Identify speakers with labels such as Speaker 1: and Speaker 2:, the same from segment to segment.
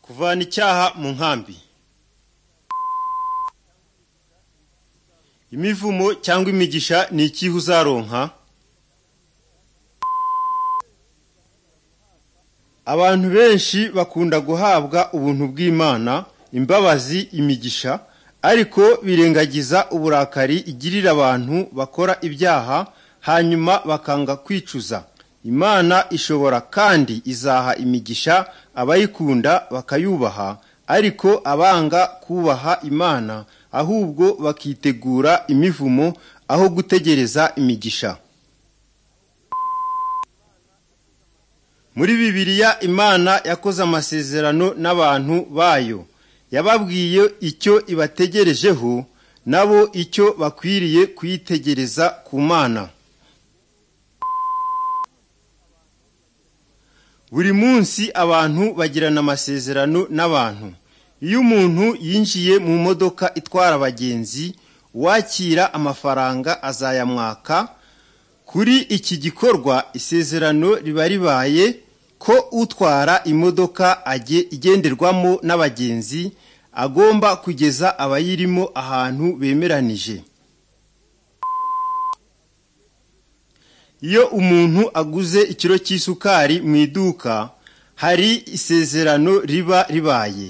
Speaker 1: kuvana icyaha mu nkambi imivumo cyangwa imigisha ni ikihe uzaronka abantu benshi bakunda guhabwa ubuntu bw'imana imbabazi imigisha ariko birengagiza uburakari igirira abantu bakora ibyaha hanyuma bakanga kwicuza imana ishobora kandi izaha imigisha abayikunda bakayubaha ariko abanga kubaha imana ahubwo bakitegura imivumo aho gutegereza imigisha muri bibiliya imana yakoze amasezerano n'abantu bayo yababwiye icyo ibategerejeho nabo icyo bakwiriye kuyitegereza ku mana buri munsi abantu bagirana amasezerano n'abantu iyo umuntu yinjiye mu modoka itwara abagenzi uwakira amafaranga azayamwaka kuri iki gikorwa isezerano riba ribaye ko utwara imodoka igenderwamo n'abagenzi agomba kugeza abayirimo ahantu bemeranije iyo umuntu aguze ikiro cy'isukari mu iduka hari isezerano riba ribaye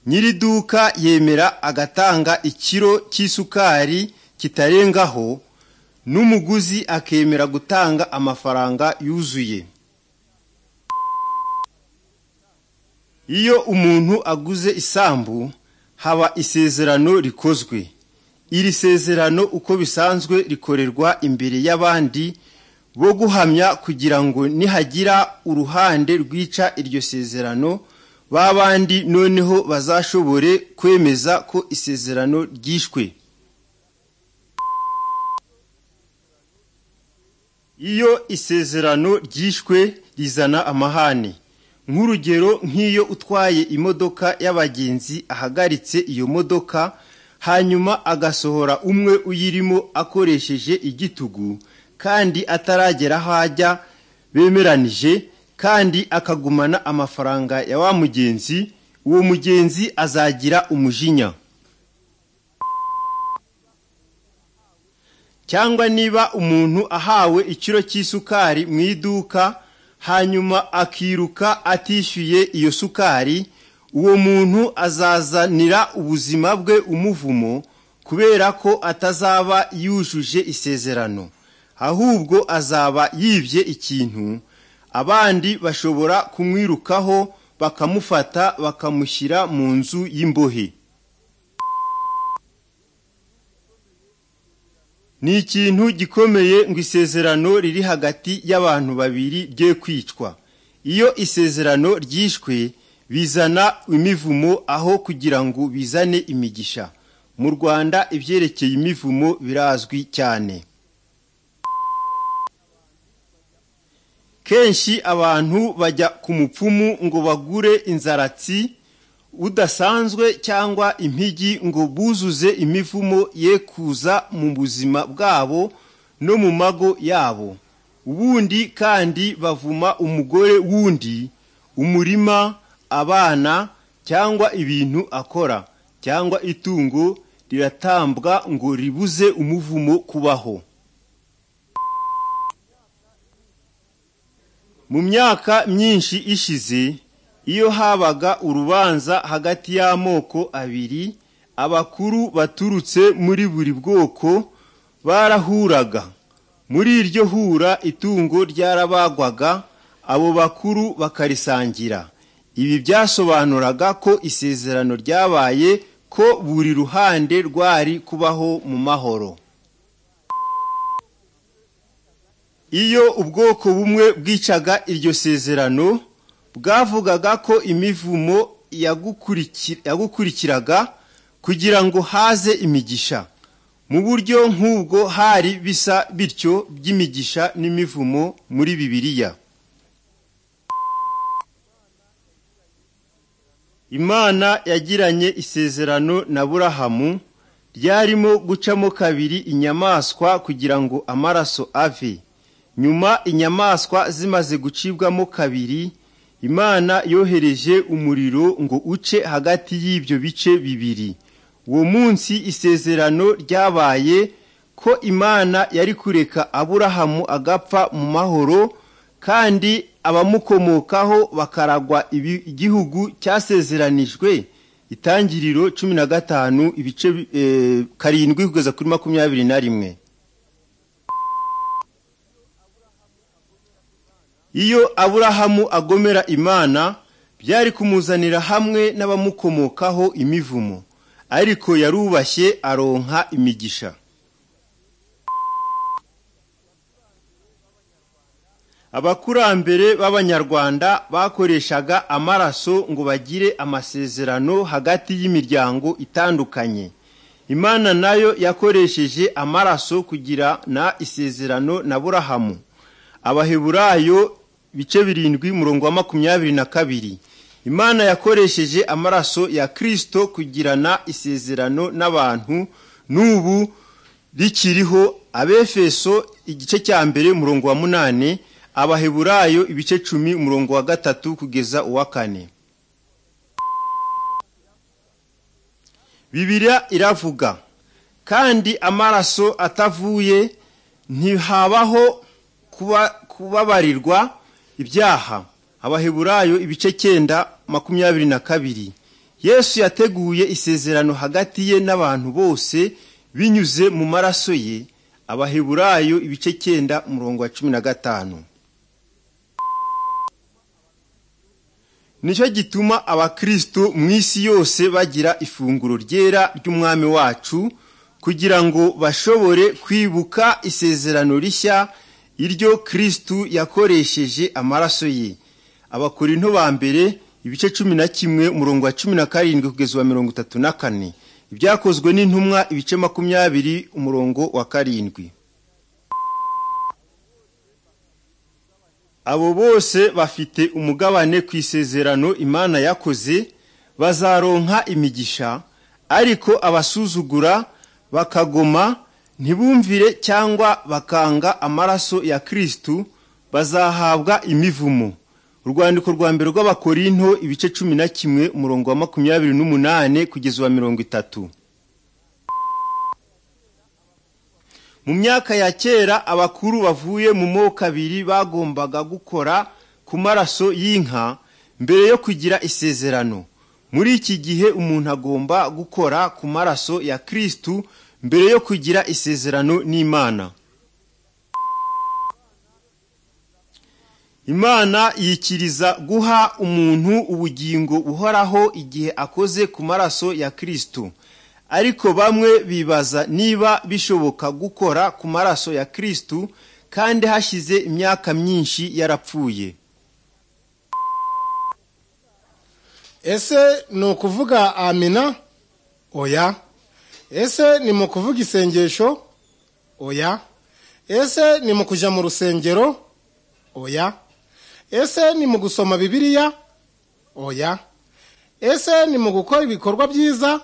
Speaker 1: nyiri duka yemera agatanga ikiro cy'isukari kitarengaho n'umuguzi akemera gutanga amafaranga yuzuye iyo umuntu aguze isambu haba isezerano rikozwe iri sezerano uko bisanzwe rikorerwa imbere y'abandi bo guhamya kugira ngo nihagira uruhande rwica iryo sezerano ba bandi noneho bazashobore kwemeza ko isezerano ryishwe iyo isezerano ryishwe rizana amahane nk'urugero nk'iyo utwaye imodoka y'abagenzi ahagaritse iyo modoka hanyuma agasohora umwe uyirimo akoresheje igitugu kandi ataragera aho ajya bemeranije kandi akagumana amafaranga ya wa mugenzi uwo mugenzi azagira umujinya cyangwa niba umuntu ahawe ikiro cy'isukari mu iduka hanyuma akiruka atishyuye iyo sukari uwo muntu azazanira ubuzima bwe umuvumo kubera ko atazaba yujuje isezerano ahubwo azaba yibye ikintu abandi bashobora kumwirukaho bakamufata bakamushyira mu nzu y'imbohe ni ikintu gikomeye ngo isezerano riri hagati y'abantu babiri rye kwicwa iyo isezerano ryishwe bizana imivumo aho kugira ngo bizane imigisha mu rwanda ibyerekeye imivumo birazwi cyane kenshi abantu bajya ku mupfumu ngo bagure inzaratsi udasanzwe cyangwa impigi ngo buzuze imivumo ye kuza mu buzima bwabo no mu mago yabo ubundi kandi bavuma umugore wundi umurima abana cyangwa ibintu akora cyangwa itungo riratambwa ngo ribuze umuvumo kubaho mu myaka myinshi ishize iyo habaga urubanza hagati y'amoko abiri abakuru baturutse muri buri bwoko barahuraga muri iryo hura itungo ryarabagwaga abo bakuru bakarisangira ibi byasobanuraga ko isezerano ryabaye ko buri ruhande rwari kubaho mu mahoro iyo ubwoko bumwe bwicaga iryo sezerano bwavugaga ko imivumo yagukurikiraga kugira ngo haze imigisha mu buryo nk'ubwo hari bisa bityo by'imigisha n'imivumo muri bibiliya imana yagiranye isezerano na burahamu ryarimo gucamo kabiri inyamaswa kugira ngo amaraso ave nyuma inyamaswa zimaze gucibwamo kabiri imana yohereje umuriro ngo uce hagati y'ibyo bice bibiri uwo munsi isezerano ryabaye ko imana yari kureka aburahamu agapfa mu mahoro kandi abamukomokaho bakaragwa igihugu cyasezeranijwe itangiriro cumi na gatanu ibice karindwi kugeza kuri makumyabiri na rimwe iyo aburahamu agomera imana byari kumuzanira hamwe n'abamukomokaho imivumo ariko yarubashye aronka imigisha abakurambere b'abanyarwanda bakoreshaga amaraso ngo bagire amasezerano hagati y'imiryango itandukanye imana nayo yakoresheje amaraso kugirana isezerano na burahamu abaheburayo bice birindwi murongo wa makumyabiri na kabiri imana yakoresheje amaraso ya kirisito kugirana isezerano n'abantu n'ubu rikiriho abefeso igice cya mbere murongo wa munani abaheburayo ibice cumi umurongo wa gatatu kugeza uwa kane bibiriya iravuga kandi amaraso atavuye ntihabaho kubabarirwa ibyaha abaheburayo ibice cyenda makumyabiri na kabiri yesu yateguye isezerano hagati ye n'abantu bose binyuze mu maraso ye abaheburayo ibice cyenda murongo wa cumi na gatanu nicyo gituma abakristo mu isi yose bagira ifunguro ryera ry'umwami wacu kugira ngo bashobore kwibuka isezerano rishya iryo kristu yakoresheje amaraso ye abakorinto ba mbere ibice cumi na kimwe umurongo wa cumi na karindwi kugeza uwa mirongo itatu na kane ibyakozwe n'intumwa ibice makumyabiri umurongo wa karindwi abo bose bafite umugabane ku isezerano imana yakoze bazaronka imigisha ariko abasuzugura bakagoma ntibumvire cyangwa bakanga amaraso ya kristu bazahabwa imivumo urwandiko rwa mbere rw'abakorinto ibice cumi na kimwe umurongo wa makumyabiri n'umunani kugeza uwa mirongo itatu mu myaka ya kera abakuru bavuye mu moko abiri bagombaga gukora ku maraso y'inka mbere yo kugira isezerano muri iki gihe umuntu agomba gukora ku maraso ya kristu mbere yo kugira isezerano n'imana imana yikiriza guha umuntu ubugingo buhoraho igihe akoze ku maraso ya kirisito ariko bamwe bibaza niba bishoboka gukora ku maraso ya kirisito kandi hashize imyaka myinshi yarapfuye
Speaker 2: ese ni ukuvuga amina oya ese ni mu kuvuga isengesho oya ese ni mu kujya mu rusengero oya ese ni mu gusoma bibiliya oya ese ni mu gukora ibikorwa byiza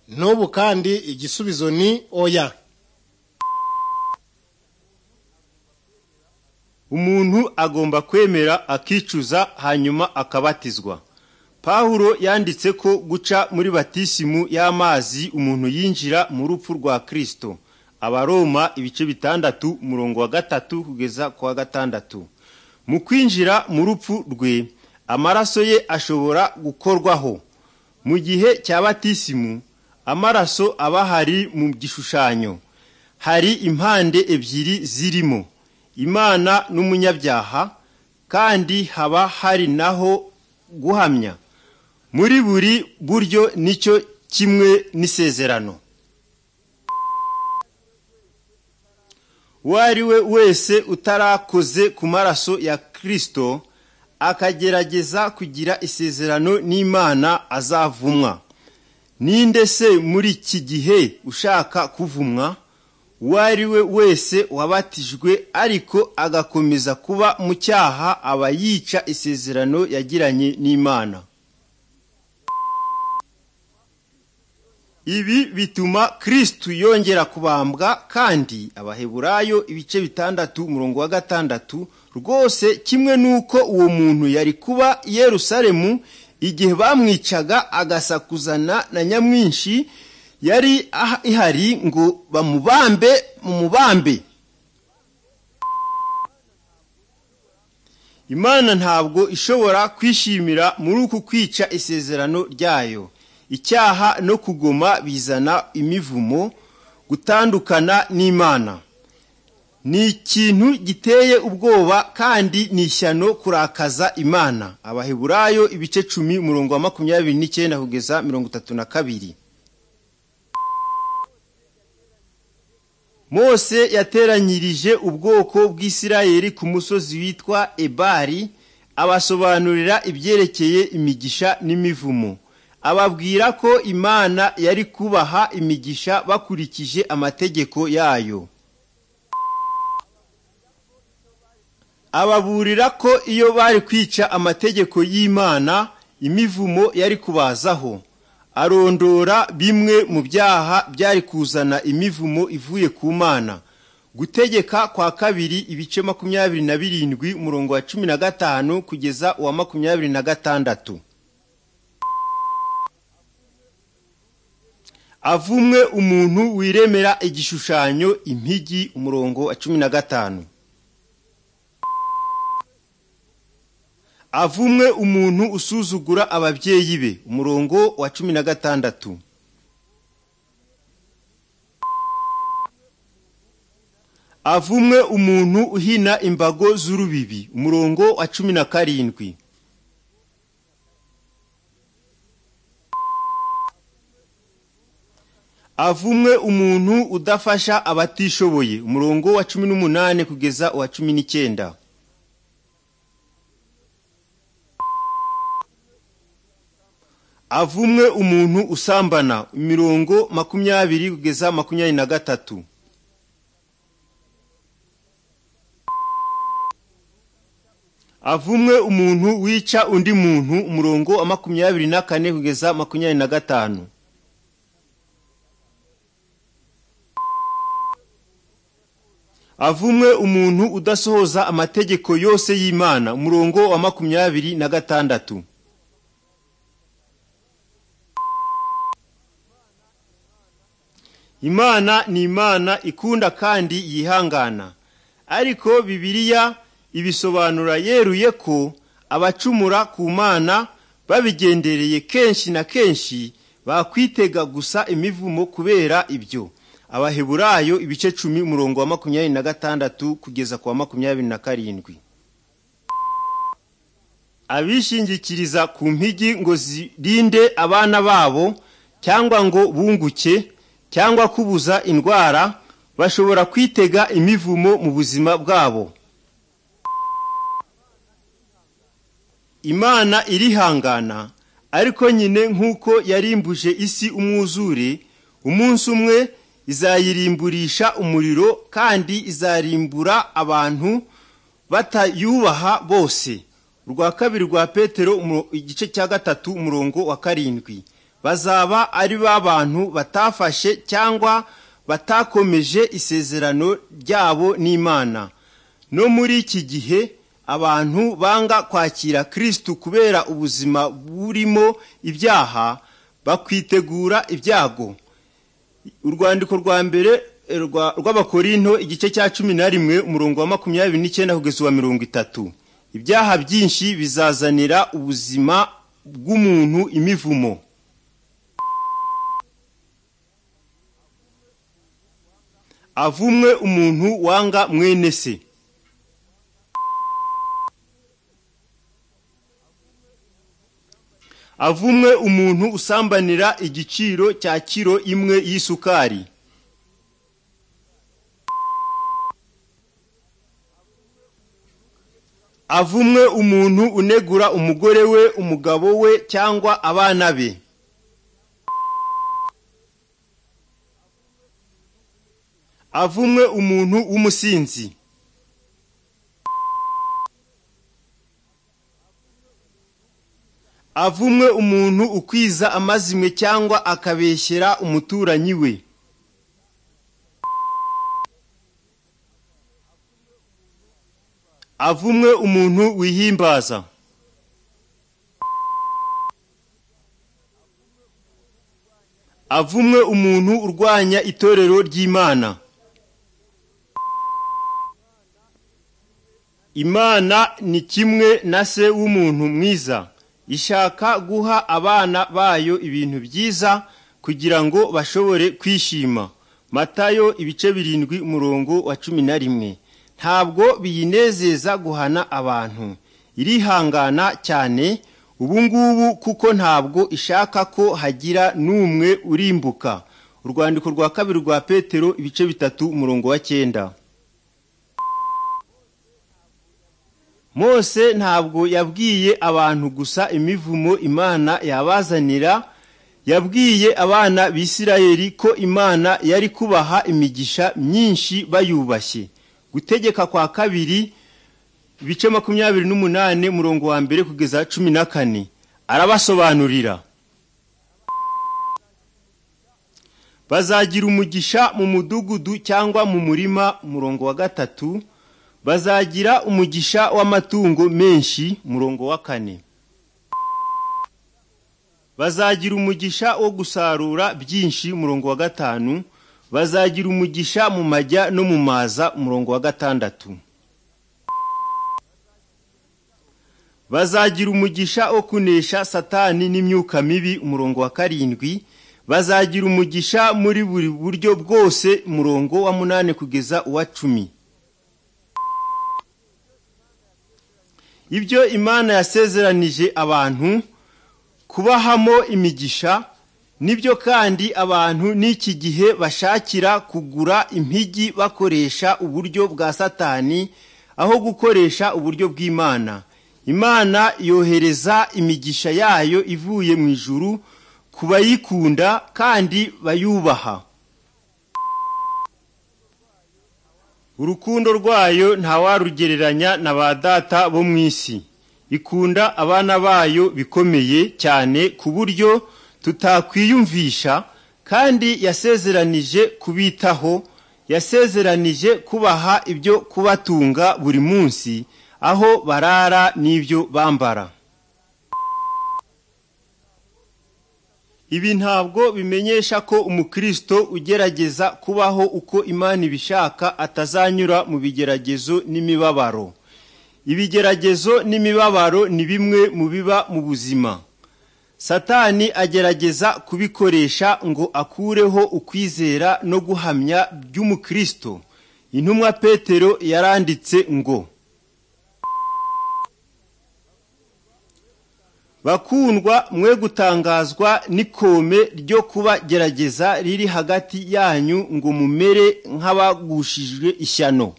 Speaker 2: n'ubu kandi igisubizo ni oya
Speaker 1: umuntu agomba kwemera akicuza hanyuma akabatizwa pawulo yanditse ko guca muri batisimu y'amazi umuntu yinjira mu rupfu rwa kirisito abaroma ibice bitandatu umurongo wa gatatu kugeza ku wa gatandatu mu kwinjira mu rupfu rwe amaraso ye ashobora gukorwaho mu gihe cya batisimu amaraso aba ahari mu gishushanyo hari impande ebyiri zirimo imana n'umunyabyaha kandi haba hari naho guhamya muri buri buryo nicyo kimwe n'isezerano uwo ari we wese utarakoze ku maraso ya kirisito akagerageza kugira isezerano n'imana azavumwa ninde se muri iki gihe ushaka kuvumwa uwo ari we wese wabatijwe ariko agakomeza kuba mu cyaha aba yica isezerano yagiranye n'imana ibi bituma kristu yongera kubambwa kandi abaheburayo ibice bitandatu umurongo wa gatandatu rwose kimwe n'uko uwo muntu yari kuba i yerusalemu igihe bamwicaga agasakuzana na nyamwinshi yari aha- ihari ngo bamubambe mumubambe imana ntabwo ishobora kwishimira muri uku kwica isezerano ryayo icyaha no kugoma bizana imivumo gutandukana n'imana ni ikintu giteye ubwoba kandi ni ishyano kurakaza imana abaheburayo ibice cumi umurongo wa makumyabiri n'icyenda kugeza mirongo itatu na kabiri mose yateranyirije ubwoko bw'isirayeli ku musozi witwa ebari abasobanurira ibyerekeye imigisha n'imivumo ababwira ko imana yari kubaha imigisha bakurikije amategeko yayo ababurira ko iyo bari kwica amategeko y'imana imivumo yari kubazaho arondora bimwe mu byaha byari kuzana imivumo ivuye ku mana gutegeka kwa kabiri ibice makumyabiri na birindwi umurongo wa cumi na gatanu kugeza uwa makumyabiri na gatandatu avumwe umuntu wiremera igishushanyo impigi umurongo wa cumi na gatanu avumwe umuntu usuzugura ababyeyi be umurongo wa cumi na gatandatu avumwe umuntu uhina imbago z'urubibi umurongo wa cumi na karindwi avumwe umuntu udafasha abatishoboye umurongo wa cumi n'umunani kugeza uwa cumi n'icyenda avumwe umuntu usambana imirongo makumyabiri kugeza makumyabiri na gatatu avumwe umuntu wica undi muntu umurongo wa makumyabiri na kane kugeza makumyabiri na gatanu avumwe umuntu udasohoza amategeko yose y'imana umurongo wa makumyabiri na gatandatu imana ni imana ikunda kandi yihangana ariko bibiliya ibisobanura yeruye ko abacumura ku mana babigendereye kenshi na kenshi bakwitega gusa imivumo kubera ibyo abaheburayo ibice cumi umurongo wa makumyabiri na gatandatu kugeza ku wa makumyabiri na karindwi abishingikiriza ku mpigi ngo zirinde abana babo cyangwa ngo bunguke cyangwa kubuza indwara bashobora kwitega imivumo mu buzima bwabo imana irihangana ariko nyine nk'uko yarimbuje isi umwuzure umunsi umwe izayirimburisha umuriro kandi izarimbura abantu batayubaha bose urwa kabiri rwa petero umuro- igice cya gatatu umurongo wa karindwi bazaba ari ba bantu batafashe cyangwa batakomeje isezerano ryabo n'imana no muri iki gihe abantu banga kwakira kristu kubera ubuzima burimo ibyaha bakwitegura ibyago urwandiko rwa mbere eh, rwa- rw'abakorinto igice cya cumi na rimwe umurongo wa makumyabiri n'icyenda kugeza uwa mirongo itatu ibyaha byinshi bizazanira ubuzima bw'umuntu imivumo avumwe umuntu wanga mwene se avumwe umuntu usambanira igiciro cya kiro imwe y'isukari avumwe umuntu unegura umugore we umugabo we cyangwa abana be avumwe umuntu w'umusinzi avumwe umuntu ukwiza amazimwe cyangwa akabeshyera umuturanyi we avumwe umuntu wihimbaza avumwe umuntu urwanya itorero ry'imana imana ni kimwe na se w'umuntu mwiza ishaka guha abana bayo ibintu byiza kugira ngo bashobore kwishima matayo ibice birindwi umurongo wa cumi na rimwe ntabwo biyinezeza guhana abantu irihangana cyane ubu ngubu kuko ntabwo ishaka ko hagira n'umwe urimbuka urwandiko rwa kabiri rwa petero ibice bitatu umurongo wa cyenda mose ntabwo yabwiye abantu gusa imivumo imana yabazanira yabwiye abana b'isirayeli ko imana yari kubaha imigisha myinshi bayubashye gutegeka kwa kabiri ibice makumyabiri n'umunani murongo wa mbere kugeza cumi na kane arabasobanurira bazagira umugisha mu mudugudu cyangwa mu murima murongo wa gatatu bazagira umugisha w'amatungo menshi murongo wa kane bazagira umugisha wo gusarura byinshi murongo wa gatanu bazagira umugisha mu majya no mu maza murongo wa gatandatu bazagira umugisha wo kunesha satani n'imyuka mibi umurongo wa karindwi bazagira umugisha muri buri buryo bwose murongo wa munani kugeza uwa cumi ibyo imana yasezeranije abantu kubahamo imigisha nibyo kandi abantu n'iki gihe bashakira kugura impigi bakoresha uburyo bwa satani aho gukoresha uburyo bw'imana imana yohereza imigisha yayo ivuye mu ijuru ku bayikunda kandi bayubaha urukundo rwayo ntawarugereranya na ba data bo mu isi ikunda abana bayo bikomeye cyane ku buryo tutakwiyumvisha kandi yasezeranije kubitaho yasezeranije kubaha ibyo kubatunga buri munsi aho barara n'ibyo bambara Ibi ntabwo bimenyesha ko umukristo ugerageza kubaho uko Imana ibishaka atazanyura mu bigeragezo n'imibabaro. Ibigeragezo n'imibabaro ni bimwe mu biba mu buzima. Satani agerageza kubikoresha ngo akureho ukwizera no guhamya by'umukristo. Intumwa Petero yaranditse ngo bakundwa mwe gutangazwa n'ikome ryo kuba gerageza riri hagati yanyu ngo mumere nk'abagushijwe ishyano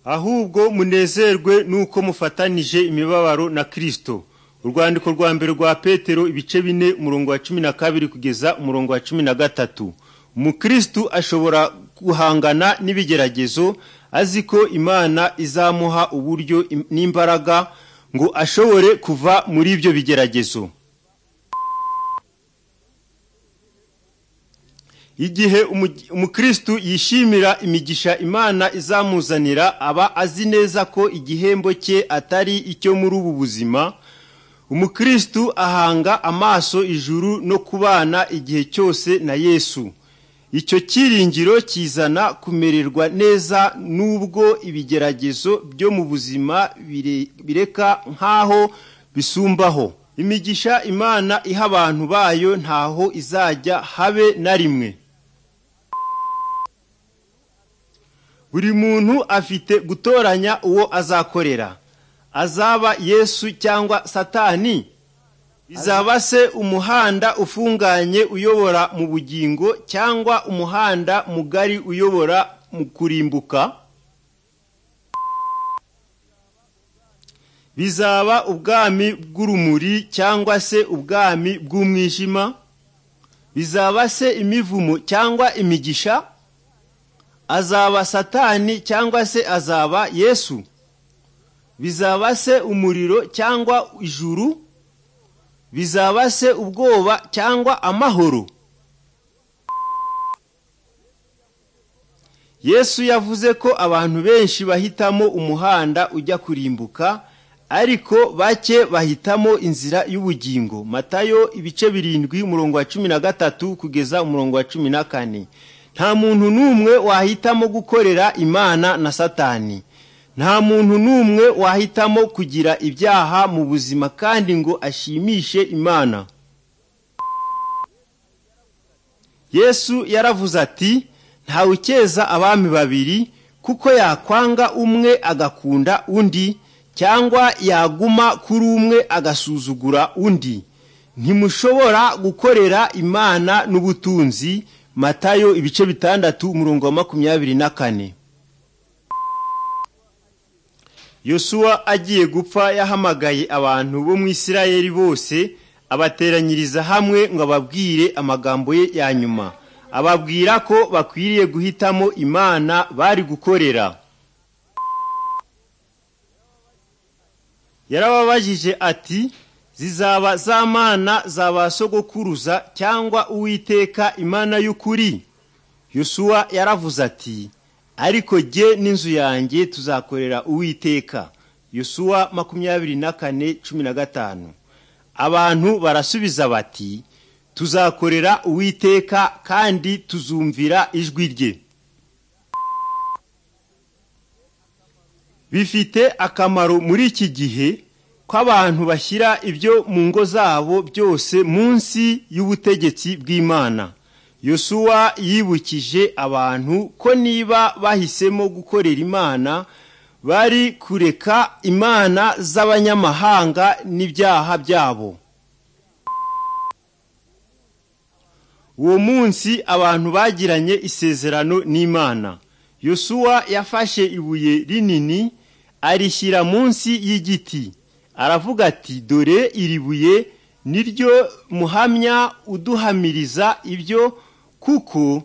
Speaker 1: ahubwo munezerwe n'uko mufatanije imibabaro na kirisito urwandiko rwa mbere rwa petero ibice bine umurongo wa cumi na kabiri kugeza umurongo wa cumi na gatatu umukristo ashobora guhangana n'ibigeragezo azi ko imana izamuha uburyo im- n'imbaraga ngo ashobore kuva muri ibyo bigeragezo igihe umu- umukristu yishimira imigisha imana izamuzanira aba azi neza ko igihembo cye atari icyo muri ubu buzima umukristu ahanga amaso ijuru no kubana igihe cyose na yesu icyo cyiringiro kizana kumererwa neza nubwo ibigeragezo byo mu buzima bire- bireka nk'aho bisumbaho imigisha imana iha abantu bayo ntaho izajya habe na rimwe buri muntu afite gutoranya uwo azakorera azaba yesu cyangwa satani bizaba se umuhanda ufunganye uyobora mu bugingo cyangwa umuhanda mugari uyobora mu kurimbuka bizaba ubwami bw'urumuri cyangwa se ubwami bw'umwijima bizaba se imivumo cyangwa imigisha azaba satani cyangwa se azaba yesu bizaba se umuriro cyangwa ijuru bizaba se ubwoba cyangwa amahoro yesu yavuze ko abantu benshi bahitamo umuhanda ujya kurimbuka ariko bake bahitamo inzira y'ubugingo matayo ibice birindwi umurongo wa cumi na gatatu kugeza umurongo wa cumi na kane nta muntu n'umwe wahitamo gukorera imana na satani nta muntu n'umwe wahitamo kugira ibyaha mu buzima kandi ngo ashimishe imana yesu yaravuze ati ntawe ukeza abami babiri kuko yakwanga umwe agakunda undi cyangwa yaguma kuri umwe agasuzugura undi ntimushobora gukorera imana n'ubutunzi matayo ibice bitandatu umurongo wa makumyabiri na kane yosuwa agiye gupfa yahamagaye abantu bo mu isirayeli bose abateranyiriza hamwe ngo ababwire amagambo ye ya nyuma ababwira ko bakwiriye guhitamo imana bari gukorera yarababajije ati zizaba za mana za ba sogokuruza cyangwa uwiteka imana y'ukuri yosuwa yaravuze ati ariko jye n'inzu yanjye tuzakorera uwiteka yosuwa makumyabiri na kane cumi na gatanu abantu barasubiza bati tuzakorera uwiteka kandi tuzumvira ijwi rye bifite akamaro muri iki gihe ko abantu bashyira ibyo mu ngo zabo byose munsi y'ubutegetsi bw'imana yosuwa yibukije abantu ko niba bahisemo gukorera imana bari kureka imana z'abanyamahanga n'ibyaha byabo uwo munsi abantu bagiranye isezerano n'imana yosuwa yafashe ibuye rinini arishyira munsi y'igiti aravuga ati dore iri buye ni ryo muhamya uduhamiriza ibyo kuko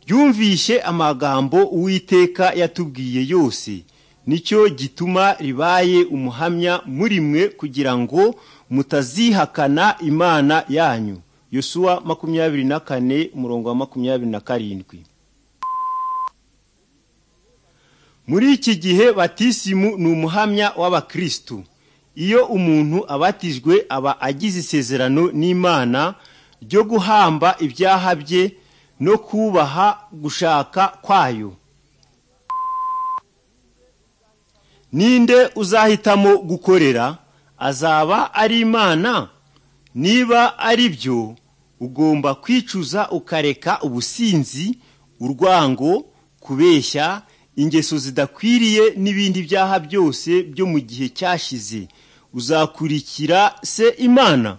Speaker 1: ryumvishe amagambo uwiteka yatubwiye yose nicyo gituma ribaye umuhamya muri mwe kugira ngo mutazihakana imana yanyu yosuwa makumyabiri na kane umurongo wa makumyabiri na karindwi muri iki gihe batisimu ni umuhamya w'abakristu iyo umuntu abatijwe aba agize isezerano n'imana ryo guhamba ibyaha bye no kubaha gushaka kwayo ninde uzahitamo gukorera azaba ari imana niba ari byo ugomba kwicuza ukareka ubusinzi urwango kubeshya ingeso zidakwiriye n'ibindi byaha byose byo mu gihe cyashize uzakurikira se imana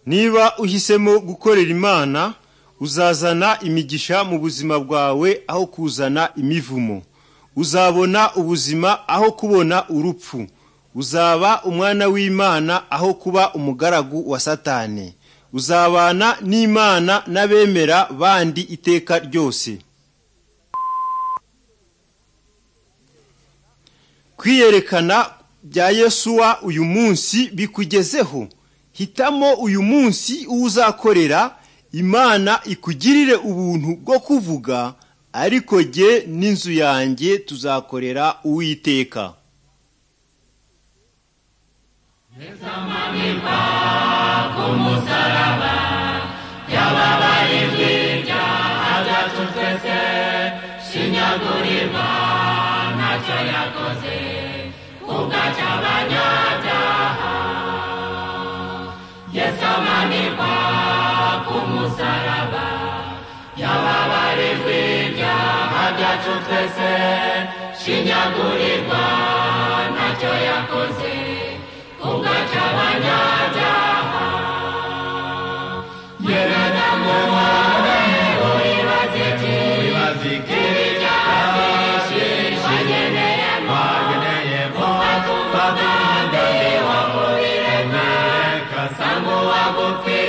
Speaker 1: niba uhisemo gukorera imana uzazana imigisha mu buzima bwawe aho kuzana imivumo uzabona ubuzima aho kubona urupfu uzaba umwana w'imana aho kuba umugaragu wa satani uzabana n'imana n'abemera bandi iteka ryose kwiyerekana bya yesuwa uyu munsi bikugezeho hitamo uyu munsi uwo uzakorera imana ikugirire ubuntu bwo kuvuga ariko jye n'inzu yanjye tuzakorera uwiteka
Speaker 3: Father,